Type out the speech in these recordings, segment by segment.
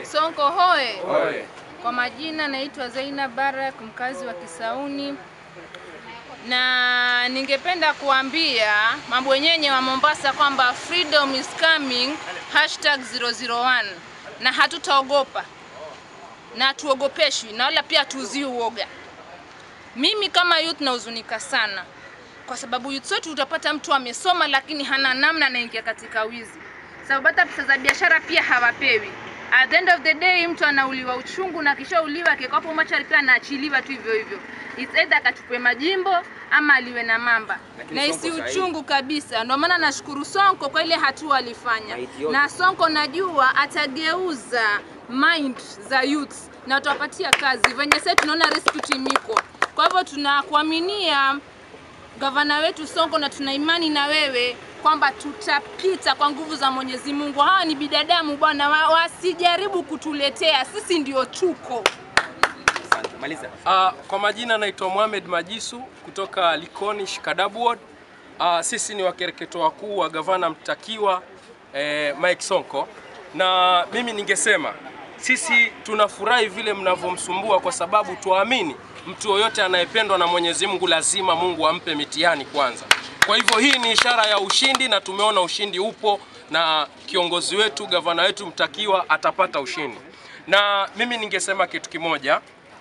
Sonko hoe. Oye. Kwa majina naitwa Zainab Barak, mkazi wa Kisauni, na ningependa kuambia mambo yenyenye wa Mombasa kwamba freedom is coming hashtag 001 na hatutaogopa na tuogopeshwi na wala pia tuuzii uoga. Mimi kama youth nahuzunika sana kwa sababu youth wetu utapata mtu amesoma lakini hana namna, anaingia katika wizi, sababu hata pesa za biashara pia hawapewi. At the end of the day mtu anauliwa uchungu na kishauliwa akikapo machari pia anaachiliwa tu hivyo hivyo. It's either akachukue majimbo ama aliwe na mamba Lakini na Sonko isi sahihi. uchungu kabisa. Ndio maana nashukuru Sonko kwa ile hatua alifanya, Maiti yote. na Sonko najua atageuza mind za youths na watawapatia kazi venye sasa tunaona rescue team iko. Kwa hivyo tunakuaminia gavana wetu Sonko na tuna imani na wewe kwamba tutapita kwa nguvu za Mwenyezi Mungu. Hawa ni binadamu bwana, wa- wasijaribu kutuletea, sisi ndio tuko. Asante. Maliza. Uh, kwa majina naitwa Mohamed Majisu kutoka Likoni Shikadabu Ward. Uh, sisi ni wakereketo wakuu wa gavana mtakiwa eh, Mike Sonko, na mimi ningesema sisi tunafurahi vile mnavyomsumbua, kwa sababu tuamini mtu yoyote anayependwa na Mwenyezi Mungu lazima Mungu ampe mitihani kwanza. Kwa hivyo hii ni ishara ya ushindi, na tumeona ushindi upo, na kiongozi wetu gavana wetu mtakiwa atapata ushindi. Na mimi ningesema kitu kimoja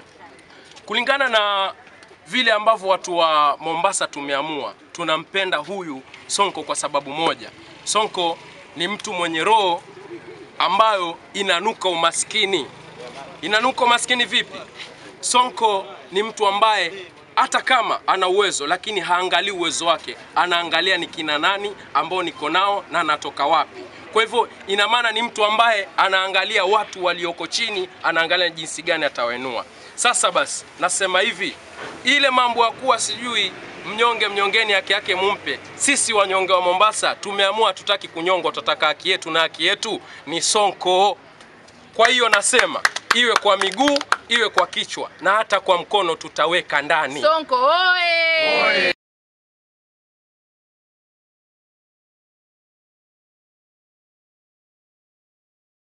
kulingana na vile ambavyo watu wa Mombasa tumeamua, tunampenda huyu Sonko kwa sababu moja. Sonko ni mtu mwenye roho ambayo inanuka umaskini. Inanuka umaskini vipi? Sonko ni mtu ambaye hata kama ana uwezo lakini haangalii uwezo wake, anaangalia ni kina nani ambao niko nao na natoka wapi. Kwa hivyo ina maana ni mtu ambaye anaangalia watu walioko chini, anaangalia jinsi gani atawainua. Sasa basi, nasema hivi, ile mambo ya kuwa sijui mnyonge mnyongeni haki yake mumpe. Sisi wanyonge wa Mombasa tumeamua tutaki kunyongwa, tutataka haki yetu, na haki yetu ni Sonko. Kwa hiyo nasema iwe kwa miguu, iwe kwa kichwa na hata kwa mkono tutaweka ndani. Sonko oye!